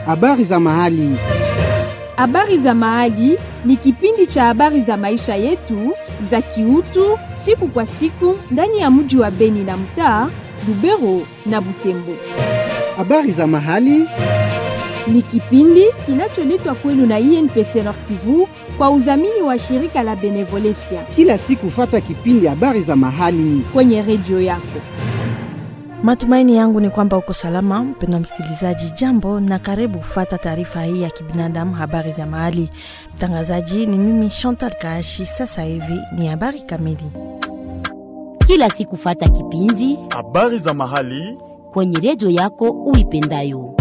Habari za mahali. Habari za mahali ni kipindi cha habari za maisha yetu za kiutu siku kwa siku ndani ya mji wa Beni na mtaa Lubero na Butembo. Habari za mahali Ni kipindi kinacholetwa kwenu na INPC Nord Kivu kwa udhamini wa shirika la Benevolencia kila siku, fata kipindi habari za mahali. kwenye redio yako. Matumaini yangu ni kwamba uko salama, mpendwa msikilizaji. Jambo na karibu kufata taarifa hii ya kibinadamu, habari za mahali. Mtangazaji ni mimi Chantal Kaashi. Sasa hivi ni habari kamili. kila siku fata kipindi Habari za mahali. kwenye redio yako uipendayo.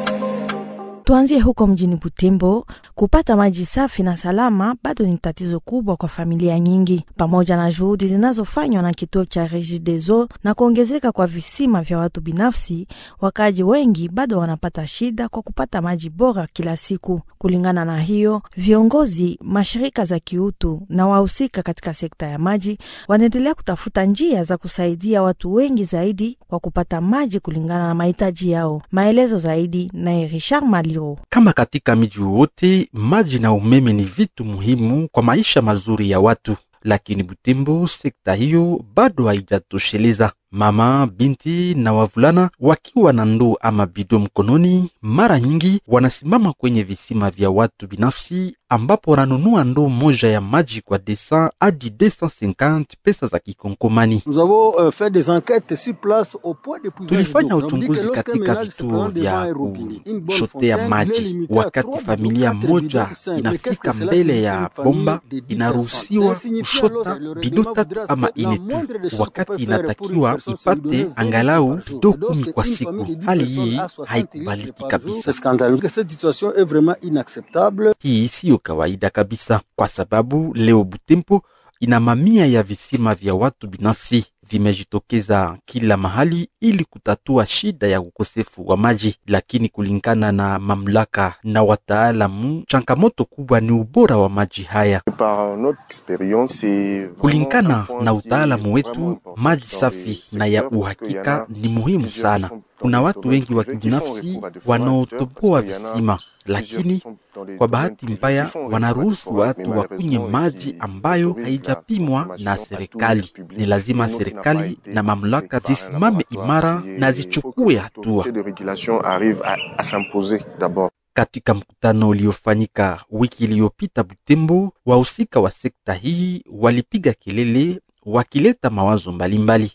Tuanzie huko mjini Butembo. Kupata maji safi na salama bado ni tatizo kubwa kwa familia nyingi, pamoja na juhudi zinazofanywa na kituo cha Regideso na kuongezeka kwa visima vya watu binafsi. Wakaji wengi bado wanapata shida kwa kupata maji bora kila siku. Kulingana na hiyo, viongozi, mashirika za kiutu na wahusika katika sekta ya maji wanaendelea kutafuta njia za kusaidia watu wengi zaidi kwa kupata maji kulingana na mahitaji yao. Maelezo zaidi naye Richard Maliro. Kama katika miji wote, maji na umeme ni vitu muhimu kwa maisha mazuri ya watu, lakini Butembo sekta hiyo bado haijatosheleza. Mama, binti na wavulana wakiwa na ndoo ama bido mkononi, mara nyingi wanasimama kwenye visima vya watu binafsi, ambapo wananunua ndoo moja ya maji kwa 200 hadi 250 pesa za Kikongomani. Nous avons euh, fait des enquêtes sur place au point de puisage Tulifanya d'eau. On dit que uchunguzi lorsqu'un katika ménage se vituo prend devant vya un robinet, une bonne kuchotea fontaine, il est maji. limité à Wakati trois familia bidons, quatre moja bidons, cinq. Mais qu'est-ce inafika que cela mbele signifie ya une famille bomba, de dix inaruhusiwa personnes? Ça signifie kushota alors, le bido règlement tatu voudra ama que la ine moindre des tu, choses wakati qu'on peut faire pour une inatakiwa personne, c'est lui donner ipate 20 angalau par jour. bido Et lorsque kumi kwa une siku. famille de dix Hali personnes hii a 60 haikubaliki litres par jour, kabisa. C'est scandaleux. Que Cette situation est vraiment inacceptable. Hii siyo kawaida kabisa, kwa sababu leo Butembo ina mamia ya visima vya watu binafsi vimejitokeza kila mahali ili kutatua shida ya ukosefu wa maji, lakini kulingana na mamlaka na wataalamu, changamoto kubwa ni ubora wa maji haya. Par notre expérience, c'est Kulingana na utaalamu wetu, maji safi na ya uhakika ni muhimu sana. Kuna watu wengi wa kibinafsi wanaotoboa visima, lakini kwa bahati mbaya wanaruhusu watu wakunywe maji ambayo haijapimwa na serikali. Ni lazima serikali na mamlaka zisimame imara na zichukue hatua. de régulation arrive à, à s'imposer d'abord. Katika mkutano uliofanyika wiki iliyopita Butembo, wahusika wa sekta hii walipiga kelele wakileta mawazo mbalimbali.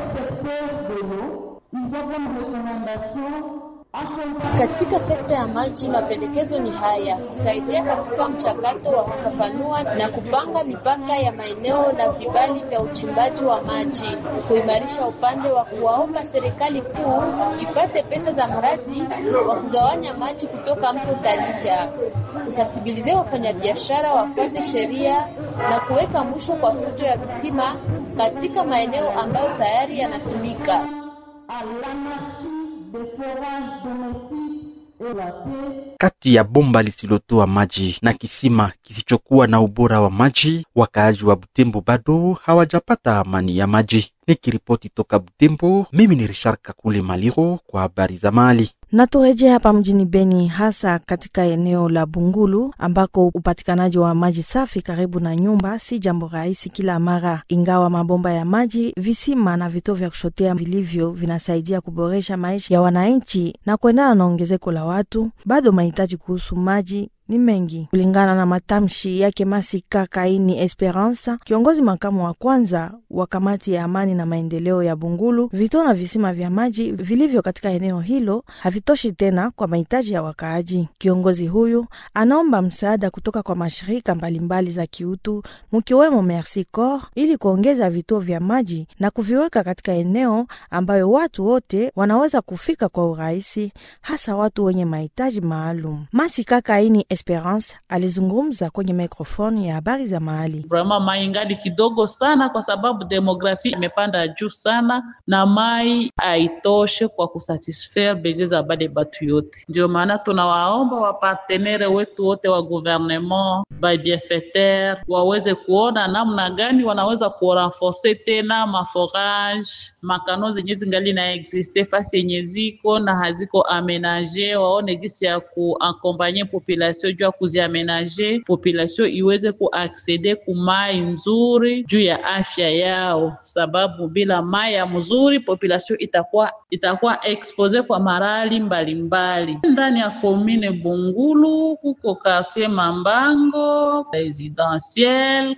Katika sekta ya maji, mapendekezo ni haya: kusaidia katika mchakato wa kufafanua na kupanga mipaka ya maeneo na vibali vya uchimbaji wa maji, kuimarisha upande wa kuwaomba serikali kuu ipate pesa za mradi wa kugawanya maji kutoka mto Taliha, kusasibilizia wafanyabiashara wafuate sheria na kuweka mwisho kwa fujo ya visima katika maeneo ambayo tayari yanatumika. Kati ya bomba lisilotoa maji na kisima kisichokuwa na ubora wa maji, wakaaji wa Butembo bado hawajapata amani ya maji. Nikiripoti toka Butembo, mimi ni Richard Kakule Maliro kwa habari za mali. Na turejea hapa mjini Beni, hasa katika eneo la Bungulu ambako upatikanaji wa maji safi karibu na nyumba si jambo rahisi kila mara. Ingawa mabomba ya maji, visima na vituo vya kushotea vilivyo vinasaidia kuboresha maisha ya wananchi na kuendana na ongezeko la watu, bado mahitaji kuhusu maji ni mengi. Kulingana na matamshi yake Masika Kaini Esperanza, kiongozi makamu wa kwanza wa kamati ya amani na maendeleo ya Bungulu, vituo na visima vya maji vilivyo katika eneo hilo havitoshi tena kwa mahitaji ya wakaaji. Kiongozi huyu anaomba msaada kutoka kwa mashirika mbalimbali za kiutu mkiwemo Merci Corps ili kuongeza vituo vya maji na kuviweka katika eneo ambayo watu wote wanaweza kufika kwa urahisi, hasa watu wenye mahitaji maalum. Masika Kaini Esperance alizungumza kwenye mikrofoni ya habari za mahali. Vraiment mai ingali kidogo sana, kwa sababu demografi imepanda juu sana na mai haitoshe kwa kusatisfaire besoin za bale batu yote. Ndio maana tunawaomba wapartenere wetu wote wa gouvernement ba bienfaiteur waweze kuona namna gani wanaweza kurenforce tena maforage makano zenye zingali na existe fasi yenye ziko na haziko amenage, waone gisi ya kuakompanye population juu ya kuziamenage, population iweze kuaksede ku mai nzuri juu ya afya yao, sababu bila mai ya mzuri population itakuwa itakuwa expose kwa marali mbalimbali ndani ya komine Bungulu, kuko quartier Mambango residentiel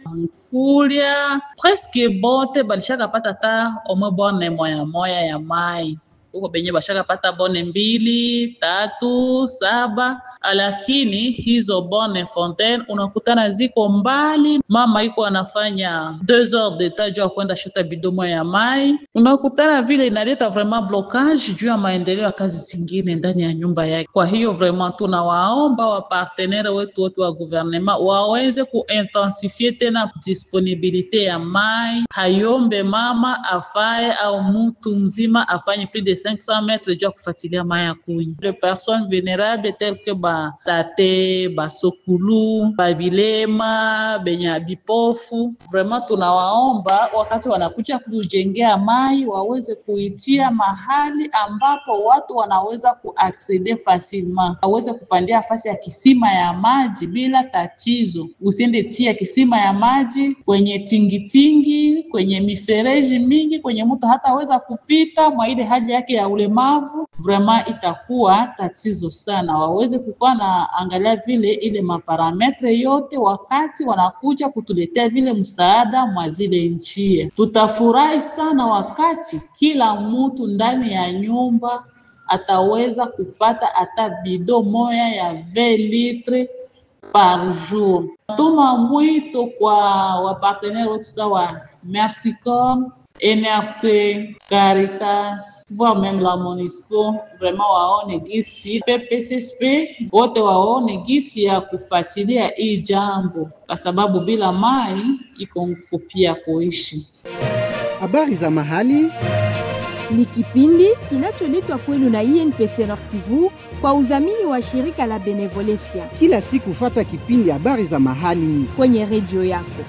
kulya presque bote balishaka pata ta omwe bone moya moya ya mai huko benye bashaka pata bone mbili tatu saba, lakini hizo bone fontaine unakutana ziko mbali. Mama iko anafanya deux heures de temps juu ya kwenda shuta bidomo ya mai, unakutana vile inaleta vraiment blocage juu ya maendeleo ya kazi zingine ndani ya nyumba yake. Kwa hiyo vraiment tunawaomba wapartenere wetu wote wa gouvernement waweze kuintensifie tena disponibilite ya mai, hayombe mama afaye au mtu mzima afanye plus de 500 metres juu ya kufuatilia mai ya kunywa. Les personnes vulnérables telles que ba tate basokulu babilema benye bipofu, vraiment tunawaomba wakati wanakuja kujengea mai waweze kuitia mahali ambapo watu wanaweza kuaccede facilement, waweze kupandia fasi ya kisima ya maji bila tatizo. Usiende tia kisima ya maji kwenye tingitingi, kwenye mifereji mingi, kwenye mtu hataweza kupita mwa ile haja yake ya ulemavu, vraiment itakuwa tatizo sana. Waweze kukuwa na angalia vile ile maparametre yote wakati wanakuja kutuletea vile msaada mwa zile nchi. Tutafurahi sana wakati kila mtu ndani ya nyumba ataweza kupata hata bido moya ya 20 litre par jour. Tuma mwito kwa wapartenere wetu sawa Mercicom NRC, Caritas, voire même la MONUSCO, vraiment waone gisi PPSSP wote waone gisi ya kufuatilia hii jambo, kwa sababu bila mai iko nguvu pia kuishi. Habari za mahali ni kipindi kinacholetwa kwenu na INPC Nord Kivu kwa udhamini wa shirika la Benevolencia kila siku. Fata kipindi habari za mahali kwenye redio yako.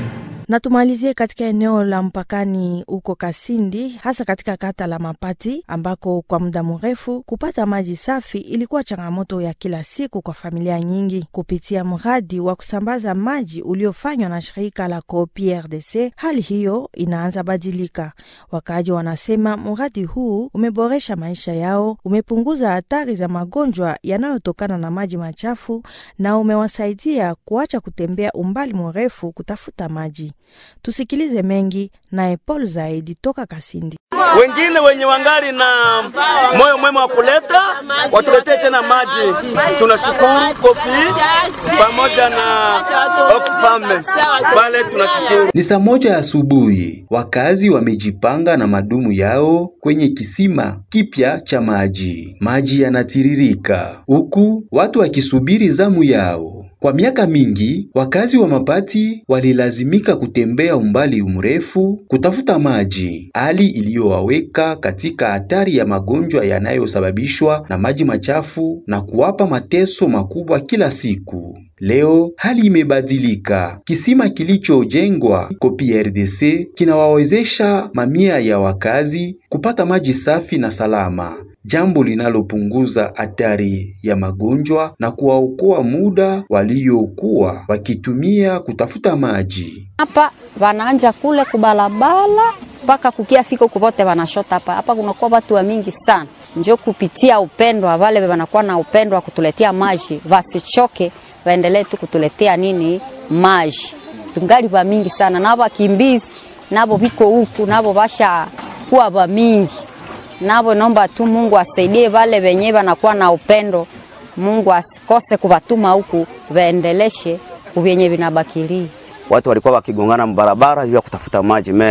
Na tumalizie katika eneo la mpakani huko Kasindi, hasa katika kata la Mapati ambako kwa muda mrefu kupata maji safi ilikuwa changamoto ya kila siku kwa familia nyingi. Kupitia mradi wa kusambaza maji uliofanywa na shirika la Copi RDC, hali hiyo inaanza badilika. Wakaaji wanasema mradi huu umeboresha maisha yao, umepunguza hatari za magonjwa yanayotokana na maji machafu na umewasaidia kuacha kutembea umbali mrefu kutafuta maji. Tusikilize mengi naye Paul Zaidi toka Kasindi. Wengine wenye wangali na moyo mwema wa kuleta watuletee tena maji. Tunashukuru Kopi pamoja na Oxfam pale, tunashukuru. Ni saa moja asubuhi, wakazi wamejipanga na madumu yao kwenye kisima kipya cha maji. Maji yanatiririka huku watu wakisubiri zamu yao. Kwa miaka mingi wakazi wa Mapati walilazimika kutembea umbali mrefu kutafuta maji, hali iliyowaweka katika hatari ya magonjwa yanayosababishwa na maji machafu na kuwapa mateso makubwa kila siku. Leo hali imebadilika. Kisima kilichojengwa Kopi RDC kinawawezesha mamia ya wakazi kupata maji safi na salama, jambo linalopunguza hatari ya magonjwa na kuwaokoa muda waliokuwa wakitumia kutafuta maji. Hapa wanaanja kule kubalabala mpaka kukia fiko kuvote wanashota hapa hapa, kunakuwa watu wa mingi sana, njo kupitia upendo wale wanakuwa na upendo wa kutuletea maji, wasichoke waendelee tu kutuletea nini maji. Tungali wa mingi sana na wakimbizi nabo biko huku nabo basha kuwa wa mingi nabo, naomba tu Mungu asaidie wale wenye wanakuwa na upendo. Mungu asikose kubatuma huku waendeleshe vyenye vinabakili. Watu walikuwa wakigongana barabara juu ya kutafuta maji me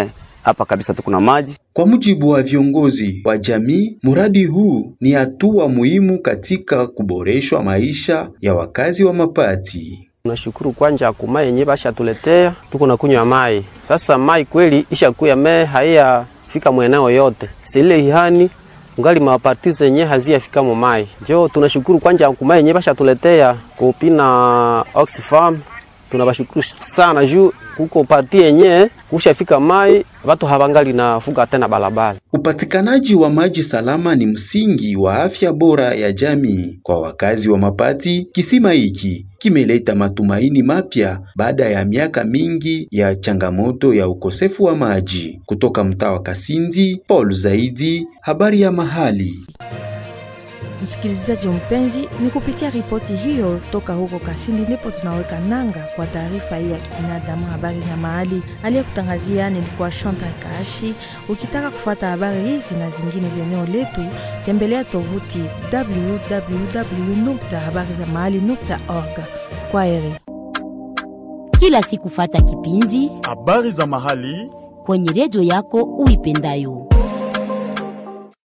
hapa kabisa tuko na maji. Kwa mujibu wa viongozi wa jamii, mradi huu ni hatua muhimu katika kuboreshwa maisha ya wakazi wa Mapati. Tunashukuru kwanja kumai yenye bashatuletea, tuko na kunywa mai sasa. Mai kweli ishakuya me haiya fika mweneo yote sile ihani ngali mapatize yenye haziyafika mu mai, njo tunashukuru kwanja kumai yenye bashatuletea kupina Oxfam tunabashukuru sana juu kuko parti yenye kushafika mai watu hawangali na fuga tena balabala. Upatikanaji wa maji salama ni msingi wa afya bora ya jamii. Kwa wakazi wa Mapati, kisima hiki kimeleta matumaini mapya baada ya miaka mingi ya changamoto ya ukosefu wa maji. Kutoka mtaa wa Kasindi, Paul Zaidi, habari ya mahali. Msikilizaji mpenzi, ni kupitia ripoti hiyo toka huko Kasindi ndipo tunaweka nanga kwa taarifa hii ya kibinadamu, habari za mahali. Aliyekutangazia nilikuwa Chantal Kaashi. Ukitaka kufuata habari hizi na zingine za eneo letu, tembelea tovuti www.habarizamahali.org. Kwa heri. Kila siku fata kipindi habari za mahali kwenye redio yako uipendayo.